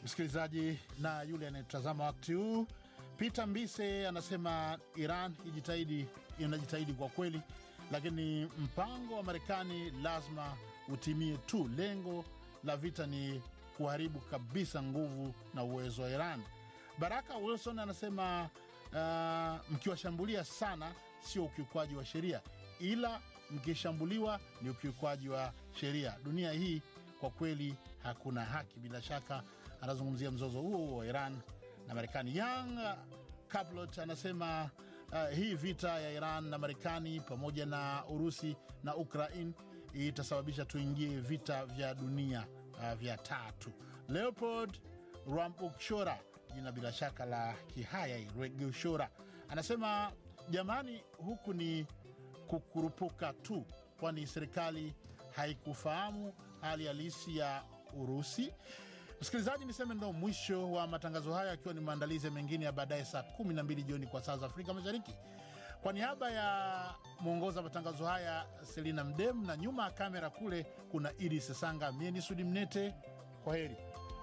msikilizaji na yule anayetazama wakati huu. Peter Mbise anasema Iran ijitahidi, inajitahidi kwa kweli, lakini mpango wa Marekani lazima utimie tu. Lengo la vita ni kuharibu kabisa nguvu na uwezo wa Iran. Baraka Wilson anasema uh, mkiwashambulia sana sio ukiukwaji wa sheria, ila mkishambuliwa ni ukiukwaji wa sheria. Dunia hii kwa kweli hakuna haki. Bila shaka anazungumzia mzozo huo huo wa Iran na Marekani. Young Caplot anasema uh, hii vita ya Iran na Marekani pamoja na Urusi na Ukraine itasababisha tuingie vita vya dunia uh, vya tatu. Leopold Rwambukshora, jina bila shaka la Kihaya Rwegushora, anasema jamani, huku ni kukurupuka tu, kwani serikali haikufahamu hali halisi ya Urusi. Msikilizaji, niseme ndo mwisho wa matangazo haya, akiwa ni maandalizi mengine ya baadaye saa 12 jioni kwa saa za Afrika Mashariki. Kwa niaba ya mwongoza matangazo haya Selina Mdem, na nyuma ya kamera kule kuna Idi Sesanga, mie ni Sudi Mnete. Kwa heri.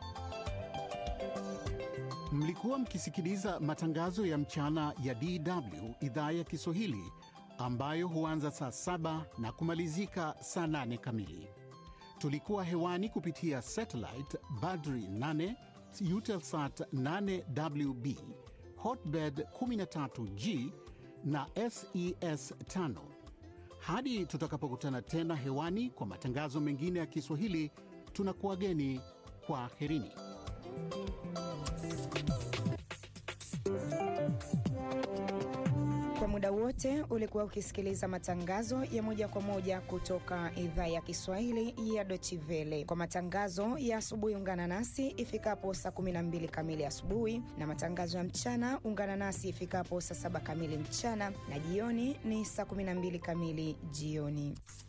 Mlikuwa mkisikiliza matangazo ya mchana ya DW idhaa ya Kiswahili ambayo huanza saa saba na kumalizika saa nane kamili. Tulikuwa hewani kupitia satellite Badri 8 Eutelsat 8WB Hotbird 13G na SES 5. Hadi tutakapokutana tena hewani kwa matangazo mengine ya Kiswahili, tunakuwageni kwa herini. Kwa muda wote ulikuwa ukisikiliza matangazo ya moja kwa moja kutoka idhaa ya Kiswahili ya Dochivele. Kwa matangazo ya asubuhi, ungana nasi ifikapo saa 12 kamili asubuhi, na matangazo ya mchana ungana nasi ifikapo saa 7 kamili mchana, na jioni ni saa 12 kamili jioni.